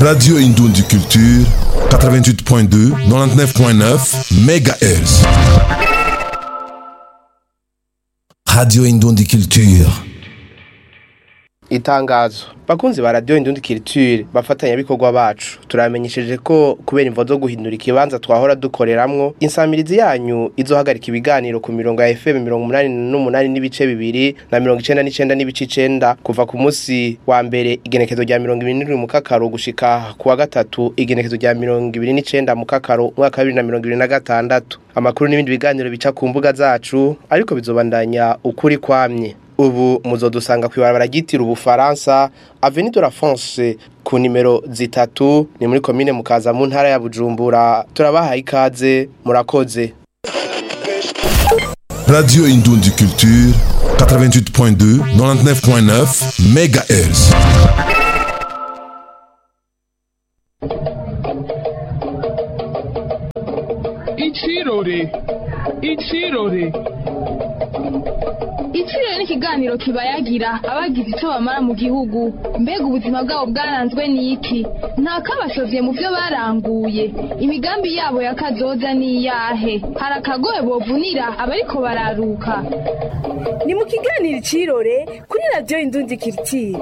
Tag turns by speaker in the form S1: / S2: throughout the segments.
S1: Radio Indundi Culture, 88.2, 99.9 MHz. Radio Indundi Culture.
S2: itangazo bakunzi ba radio indundi culture bafatanya bikorwa bacu turamenyesheje ko kubera imvo zo guhindura ikibanza twahora dukoreramwo insamirizi yanyu izohagarika ibiganiro ku mirongo ya FM 88 n'ibice bibiri na 99 n'ibice 9 kuva ku munsi wa mbere igenekezo rya 27 mu kakaro gushika ku wa gatatu igenekezo rya 29 mu kakaro mwaka wa 2026 amakuru n'ibindi biganiro bica ku mbuga zacu ariko bizobandanya ukuri kwamye ubu muzodusanga kwibarabara ryitira ubufaransa Avenue de la France ku nimero zitatu ni muri komine mukaza mu ntara ya Bujumbura turabahaye ikaze murakoze
S1: Radio Indundi Culture, 88.2, 99.9 MHz.
S3: Ichirore. Ichirore.
S4: Ichirore ni ikiganiro kibayagira abagize icyo bamara mu gihugu mbega ubuzima bwabo bwaranzwe n'iki nta kabashovye mu byo baranguye imigambi yabo ya kazoza ni iyahe hari akagoye bovunira abariko bararuka
S5: ni mu kiganiro icirore kuri radiyo indundi kiritire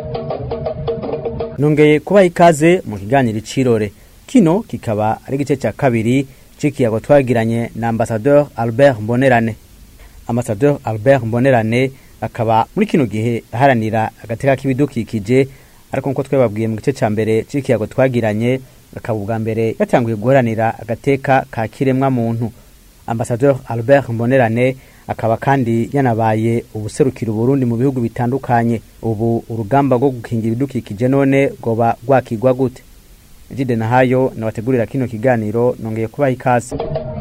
S6: nongeye kubaha ikaze mu kiganiro icirore kino kikaba ari igice cya kabiri c'ikiyago twagiranye na ambasadeur albert mbonerane ambasadeur albert mbonerane akaba muri kino gihe aharanira agateka k'ibidukikije ariko nkuko twababwiye mu gice cya mbere c'ikiyago twagiranye akaba ubwa mbere yatanguye guharanira agateka ka kiremwa muntu ambasadeur albert mbonerane akaba kandi yanabaye ubuserukira uburundi mu bihugu bitandukanye ubu urugamba rwo gukingira ibidukikije none rwoba rwakigwa gute jide nahayo nabategurira kino kiganiro nongeye kubaha ikaze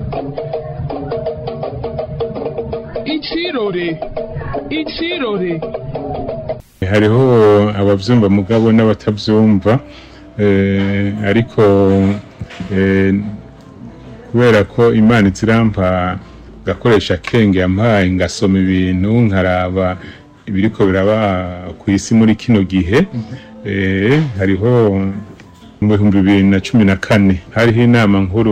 S3: Ichirore. Ichirore.
S7: hariho abavyumva mugabo n'abatavyumva eh, ariko eh, kubera ko imana izirampa gakoresha kenge yampaye ngasoma ibintu nkaraba ibiriko biraba ku isi muri kino gihe eh, hariho mu bihumbi bibiri na cumi na kane hariho inama nkuru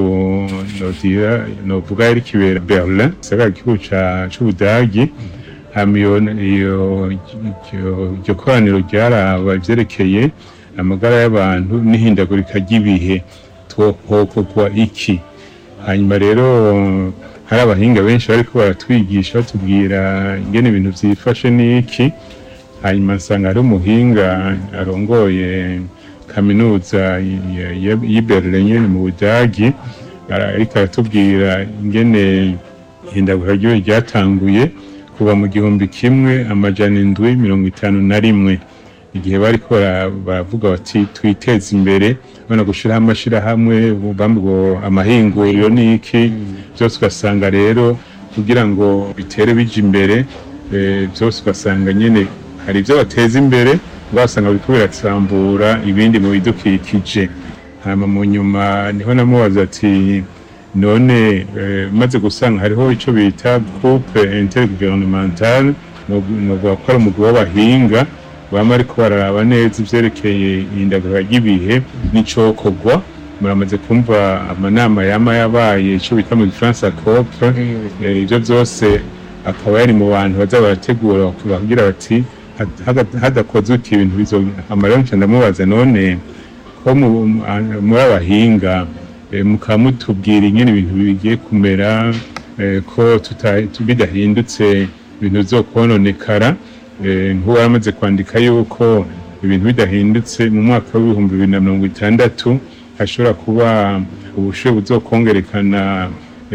S7: nodira novuga yari kibera berlin gisagara gihugu ca- c'ubudagi hama iyo iyo- iryo- iryo koraniro ryaraba ivyerekeye amagara y'abantu n'ihindagurika ry'ibihe twohokogwa iki hanyuma rero hari abahinga benshi bariko baratwigisha batubwira ingene ibintu vyifashe n'iki hanyuma nsanga hari umuhinga arongoye kaminuza ya- ya- y'i Berlin nyene mu Budagi ara- ariko aratubwira ingene ihindagurika ry'ibihe ryatanguye kuva mu gihumbi kimwe amajana indwi mirongo itanu na rimwe igihe bariko bara- baravuga bati twiteze imbere bana gushiraho amashirahamwe bambwo amahinguriro n'iki byose ugasanga rero kugira ngo bitere bija imbere eh, byose ugasanga nyene hari ibyo bateza imbere ugasanga biriko biratambura ibindi mu bidukikije hama mu nyuma niho namubaza ati none eh, maze gusanga hariho ico bita groupe intergouvernementale novuga ko ari umugwi w'abahinga bama ariko bararaba neza ivyerekeye ihindagurika ry'ibihe n'icokorwa muramaze kumva amanama yama yabaye ico bita mu gifaransa cop eh, ivyo vyose akaba yari mu bantu baza barategura kugira bati "Had- hada- hadakozwe iki ibintu bizo amarero nca ndamubaza none ko mu- mu- muri abahinga eh, mukaba mutubwira ingene ibintu bigiye kumera eh, ko tuta- tu- bidahindutse ibintu bizokononekara eh, nk'uwo yaramaze kwandika yuko ibintu bidahindutse mu mwaka w'ibihumbi bibiri na mirongo itandatu hashobora kuba ubushuhe buzokongerekana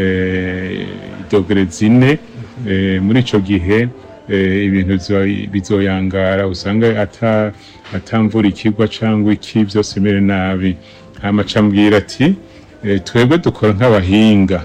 S7: eh, dogere zine eh, muri ico gihe eh, ibintu bizo- bizoyangara usanga ata atamvura ikigwa cyangwa iki byose bimere nabi hama acambwira ati eh, twebwe dukora nk'abahinga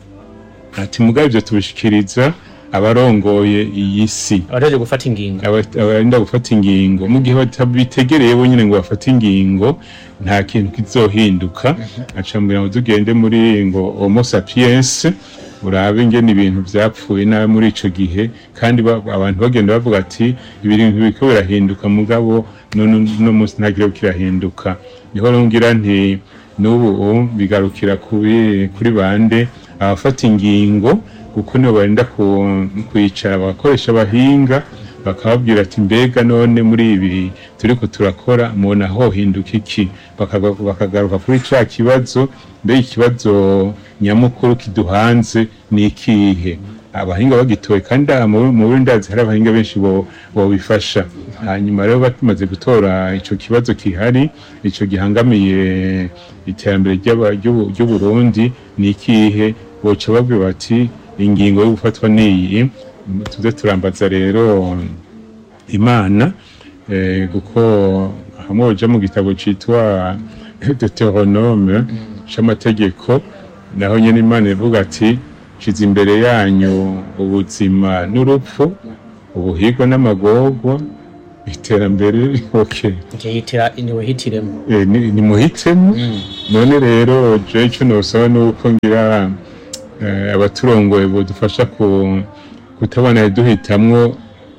S7: ati mugabe ibyo tubishikiriza abarongoye iyi si
S8: abategereje gufata ingingo
S7: aba- abarinda gufata ingingo mu gihe batabitegereye bonyine ngo bafate ingingo nta kintu kizohinduka acambwira ngo tugende muri ngo homo sapiens urabe ingene ibintu vyapfuye nawe muri ico gihe kandi ba- abantu bagenda bavuga ati ibintu biriko birahinduka mugabo none no munsi ntagire kirahinduka niho rero ngira nti n'ubu bigarukira kuri kuri bande abafata ingingo kuko nibo barinda ku- kwicara bagakoresha abahinga bakababwira ati mbega none muri ibi turiko turakora mubona hohinduka iki Bakaga- bakagaruka kuri ca kibazo mbega ikibazo nyamukuru kiduhanze ni ikihe abahinga bagitoye kandi aha mu mu Burundi ndazi hari abahinga benshi bo- bobifasha hanyuma rero bamaze gutora ico kibazo kihari ico gihangamiye iterambere ry'aba- ry'u- ry'uburundi ni ikihe boca babwira bati ingingo yo gufatwa niyi tuze turambaza rero imana eh, kuko hamwe uja mu gitabo citwa deuteronome c'amategeko naho nyene imana ivuga ati shize imbere yanyu ubuzima n'urupfu ubuhigwa n'amagorwa iterambere okay
S8: yitira niwe hitiremo
S7: Eh, ni ni muhitemo none rero je ico nosaba nuko ngira eh, abaturongoye bodufasha ku kutabona duhitamwo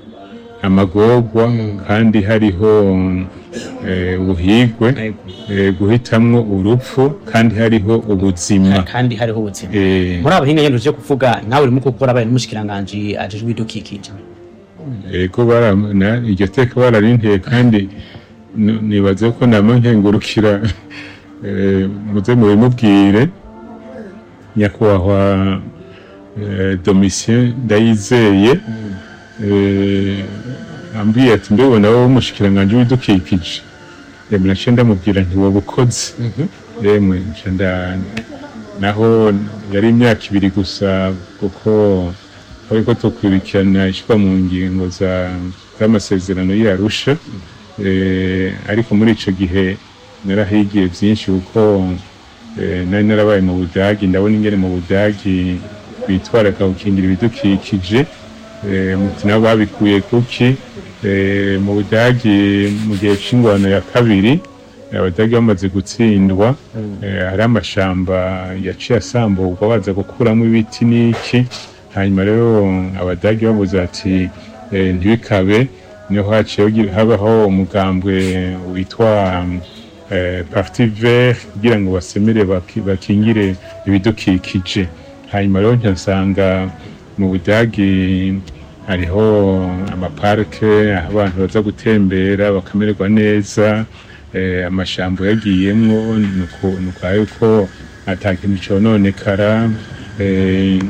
S7: amagorwa kandi hariho eh, ubuhigwe eh, guhitamwo urupfu kandi hariho ubuzima
S8: kandi hariho ubuzima
S7: Eh,
S8: muri abo hinga nyene uje kuvuga nawe urimo gukora abaye n'umushikiranganje ajejwe ibidukikije
S7: ego baramana iryo teka bararinteye kandi n- nibaze ko nama nkengurukira eh, muze mubimubwire nyakubahwa eh, domitien ndayizeye eh, ambwiye ati mbebona wowe umushikiranganje w'ibidukikije yemwe naciye ndamubwira nti wabukoze yemwe nca nda- naho yari imyaka ibiri gusa kuko ariko tukurikirana ishyirwa mu ngingo za- z'amasezerano y'arusha eh, ariko muri ico gihe narahigiye byinshi kuko eh, nari narabaye mu budagi ndabona ingene mu budagi bitwaraka gukingira ibidukikije eh, muti nabo babikuye kuki eh, mu budagi mu gihe c'ingwano ya kabiri abadagi bamaze gutsindwa eh, hari amashamba yaciye asamburwa baza gukuramo ibiti n'iki hanyuma rero abadagi babuze ati eh, ntibikabe niho haciye hagi- habaho umugambwe witwa eh, parti vert kugira ngo basemere baki- bakingire ibidukikije hanyuma rero nca nsanga mu budagi hariho amaparike aho abantu baza gutembera bakamererwa neza eh, amashambo yagiyemwo nuko nuko yuko ata kintu cononekara eh,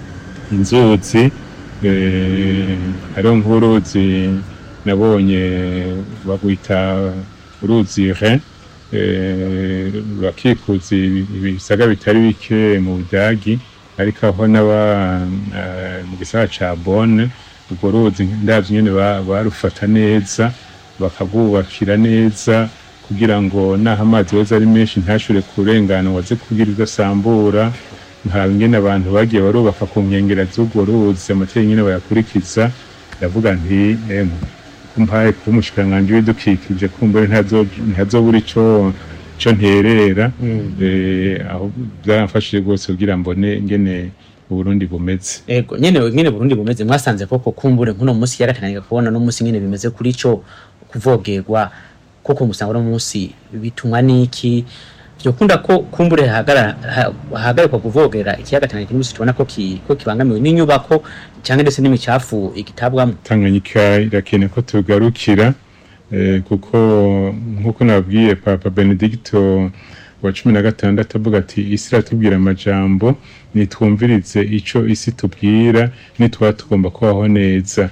S7: inzuzi eh, hariho nk'uruzi nabonye bagwita uruzi Rhin eh, rurakikuza ibi- ibisaga bitari bike mu budagi ariko aho n'aba eh, mu gisagara ca Bonn urwo ruzi ndavye nyene ba- barufata neza bakabwubakira neza kugira ngo naho amazi yoza ari menshi ntashure kurengana waze kugira udasambura nkaraba ingene abantu bagiye barubaka ku nkengera z'urwo ruzi amategeko nyene bayakurikiza ndavuga nti emwe kumpaye kuba umushikiranganji w'ibidukikije kumbure ntazo- ntazobura ico ico nterera eh, aho byaramfashije rwose kugira mbone ingene uburundi bumeze
S8: ego nyene nyene Burundi bumeze mwasanze koko kumbure nkuno munsi yarakananiga kubona no munsi nyene bimeze kuri co kuvogerwa koko musanga no munsi bitumwa niki vyokunda ko kumbure hahagarara ha- hahagarikwa kuvogera ikiyaga Tanganyika n'umunsi tubona ko ki, ko kibangamiwe n'inyubako canke ndetse n'imicafu igitabwamo
S7: tanganyika irakeneye ko tugarukira eh, kuko nk'uko nabwiye papa benedicto wa cumi na gatandatu avuga ati isi iratubwira amajambo nitwumvirize ico isi tubwira nitwaba tugomba kubaho neza